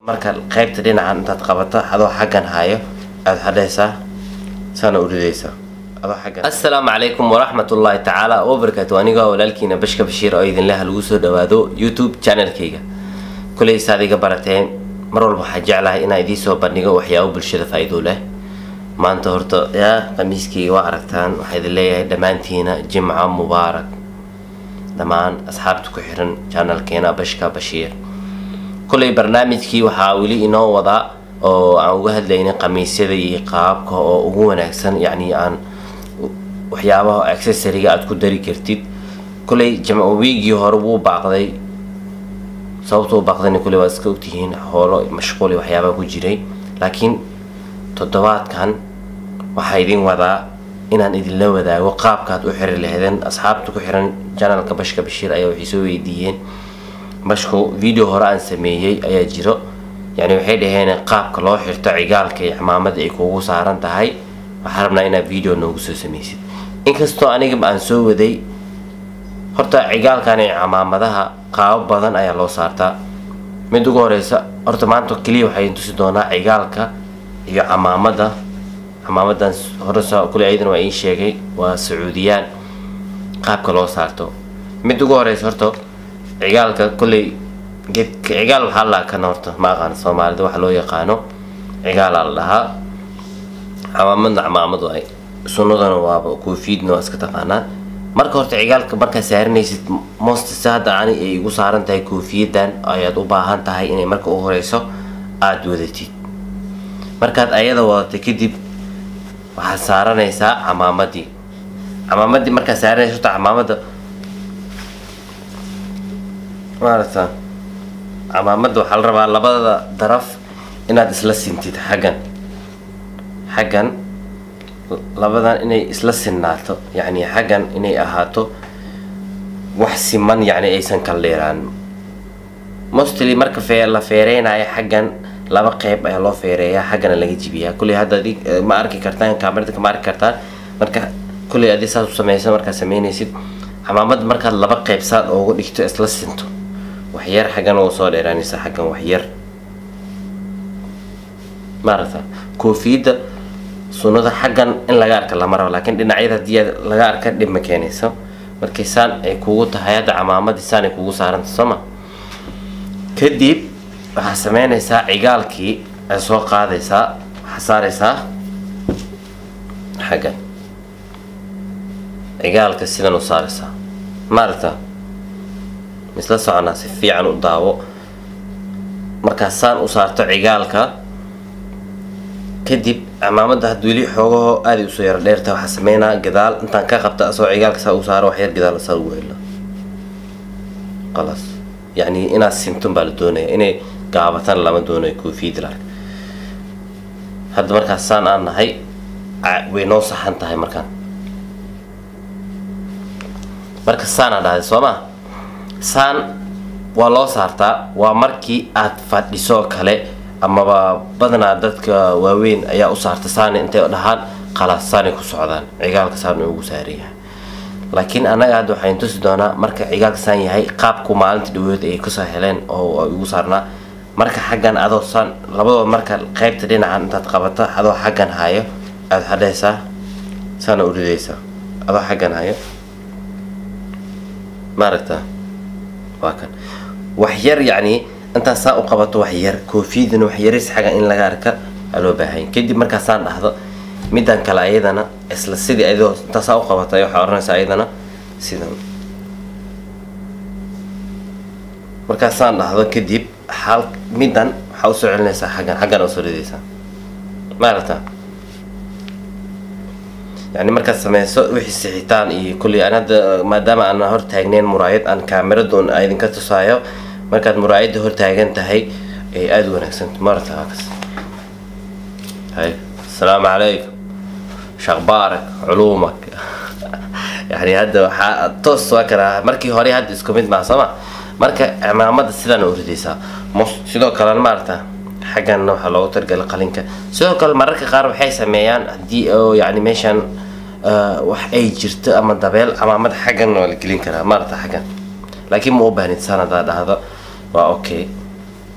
marka qaybta dhinacan intaad qabato adoo xaggan hayo aad xadhaysaa saana u ridaysaa adoo xaggan assalaamu calaykum waraxmatullaahi tacaala wabarakaatu anigoo walaalkiina bashka bashiir oo idinleha lagu soo dhawaado youtube channelkayga kuley saad iga barateen mar walba waxaa jeclahay inaan idiin soo bandhigo waxyaabo bulshada faa-iido leh maanta horta yaa qamiiskayga waa aragtaan waxaa idin leeyahay dhammaantiina jimco mubaarak dhammaan asxaabta ku xiran channelkeena bashka bashiir kuley barnaamijkii waxaa weli inoo wadaa oo aan uga hadlaynay qamiisyada iyo qaabka oo ugu wanaagsan yacni aan waxyaabaha accessoriga aada ku dari kartid kuley wiigii hore wuu baaqday sababta u baaqdayna kuley waad iska ogtihiin hoolo mashquuli waxyaabaha ku jiray laakiin toddobaadkan waxaa idin wadaa inaan idinla wadaago qaabkaad u xiri lahaydeen asxaabta ku xiran janalka bashka bashiir ayaa waxay soo weydiiyeen bashku video hore aan sameeyey ayaa jiro yani waxay dhaheen qaabka loo xirto cigaalka iyo cimaamada ay kugu saaran tahay waxaa rabnaa inaad video noogu soo sameysid inkastoo anigaba aan soo waday horta cigaalkan iyo cimaamadaha qaabo badan ayaa loo saartaa mid ugu horeysa horta maanta keliya waxay tusi doonaa cigaalka iyo camaamada camaamadan horesa kule ayadana waa ii sheegay waa sacuudiyaan qaabka loo saarto mid ugu horeysa horta cigaalka kolley geedka cigaal waxaa la kan horta ma aqaan soomaalida waxa loo yaqaano cigaalaa la dhahaa camaamadna camaamad waay sunnadana waaba koofiidna waa iska taqaanaa marka horta cigaalka markaad saaranaysid mostase hadda ani ay igu saaran tahay koofiyadan ayaad u baahan tahay inay marka u horeyso aada wadatid markaad ayada wadatay kadib waxaad saaranaysaa camaamadii camaamadii markaad saaranaysa horta camaamada maaragta camaamada waxaa la rabaa labada daraf inaad isla sintid xaggan xaggan labadan inay isla sinnaato yacni xaggan inay ahaato wax siman yacni aysan kala dheeraan mostly marka fee la feereynayo xaggan laba qeyb ayaa loo feereeyaa xaggana laga jibiyaa kulley hadda adig ma arki kartaan kaamirada kama arki kartaan marka kulley adi saas u sameysa markaad sameynaysid camaamada markaad laba qeyb saad oogu dhigto isla sinto waxyar xaggan oo soo dheeraanaysa xaggan waxyar maaragta koofiyadda sunnada xaggan in laga arka lama rabo laakiin dhinacyada haddii laga arka dhib ma keenayso markii saan ay kugu tahay hadda camaamadii saan ay kugu saaranta sooma kadib waxaa sameynaysaa cigaalkii ay soo qaadaysaa waxaa saaraysaa xaggan cigaalka sidan u saaraysaa maaragta misla soconaa si fiican u daawo markaas saan u saarto cigaalka kadib cimaamada had weli xoogaho aaday usoo yaro dheerta waxaa sameynaa gadaal intaan ka qabta asoo cigaalka saa u saaro waxyar gadaal saa ugu helo qalaas yacni inaad sintun baa la doonaya inay gaabatan lama doonayo koofiyad larg hadda markaas saan aan nahay way noo saxan tahay markaan marka saanaa dhahday soo ma saan waa loo saartaa waa markii aad fadhiso kale amaba badanaa dadka waaweyn ayaa u saarta saani intay dhahaan qalaas saanay ku socdaan cigaalka saan ugu saarayahay laakiin annaga hadda waxayn tusi doonaa marka cigaalka saan yahay qaabku maalinta dhawood ay kasoo heleen oo igu saarnaa marka xaggan adoo saan labadooda marka qaybta dhinacan intaad qabato adoo xaggan hayo aada xadhaysaa saana u ridaysaa adoo xaggan hayo maaragta waa kan waxyar yacni intaad saa u qabato waxyar koofiyadana waxyaris xaggan in laga arka aa loo baahanya kadib markaasaan dhahdo middan kale ayadana isla sidii adoo intaa saa u qabato waxaa oranaysaa ayadana sidan markaasaan dhahdo kadib hal middan waxaa usoo celinaysaa xaggan xaggan usoo ridaysaa maaragta yani markaad sameyso wixii sixitaan iyo kulley aan hadda maadaama aan hor taagneyn muraayad aan kaamiradoon idinka tusaayo markaad muraayadda hor taagan tahay ay aada u wanaagsanta maaragta haakas hay asalaamu calaykum shaqbaarak culuumak yani hadda waxaa toos waa karaa markii hore hadda isku mid maa sooma marka cimaamada sidaan u ridaysaa sidoo kalena maaragta xagganna waxaa loogu targalay qalinka sidoo kale mararka qaar waxay sameeyaan haddii oo yani meeshan wax ay jirto ama dabeel camaamad xaggan waa la gelin karaa maaragta xaggan laakiin ma u baahnid san haddaa dhahdo waa okay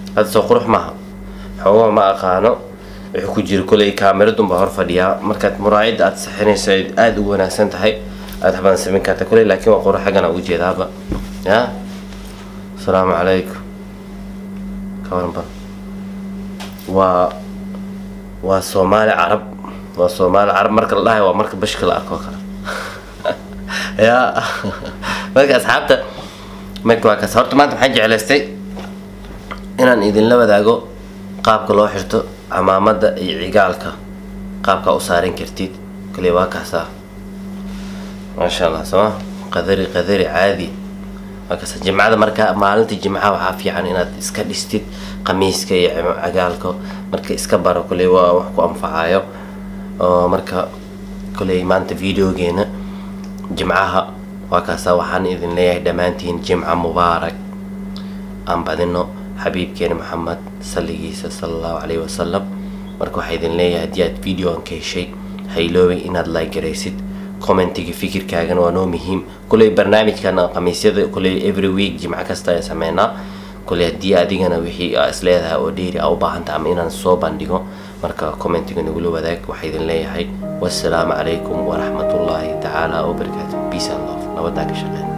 hadda soo qurux maaha xoogaha ma aqaano wuxuu ku jira koley kaamirad unbaa hor fadhiyaa markaad muraayadda aad saxinayso ay aada ugu wanaagsan tahay aada waxbaan samayn karta koley laakiin waa qurux xaggana ugu jeedaaba ya asalaamu calaykum ka waranba waa waa soomaali carab waa soomaali carab marka la dhahayo waa marka bashka la arko oo kale ya marka asxaabta marka waa kaas horta maanta waxaan jeclaystay inaan idinla wadaago qaabka loo xirto camaamada iyo cigaalka qaabkaa u saaran kartid kaliya waa kaasaa maasha allah sooma qadari qadari caadi waa kaasa jimcada marka maalinta jimcaha waxaa fiican inaad iska dhistid qamiiska iyo cigaalka marka iska baro koley waa wax ku anfacayo oo marka koley maanta videogeena jimcaha waa kaasa waxaan idin leeyahay dhammaantiin jimca mubaarak aan badino xabiibkeena maxamed salligiisa sala allahu calayhi wasalam marka waxaa idin leeyahay haddii aad videoan ka heshay hayloobay inaad like garaysid commentiga fikirkaagana waa noo muhiim kuley barnaamijkana khamiisyada kuley every week jimco kasta ayaan sameynaa kuley haddii adigana wixii aa is leedahay oo dheeri aa u baahanta ama inaan soo bandhigo marka commentiga nagula wadaag waxaa idin leeyahay wassalaamu calaykum waraxmatullaahi tacaala wabarakaatu peace and love nabadaa ka shaqeyn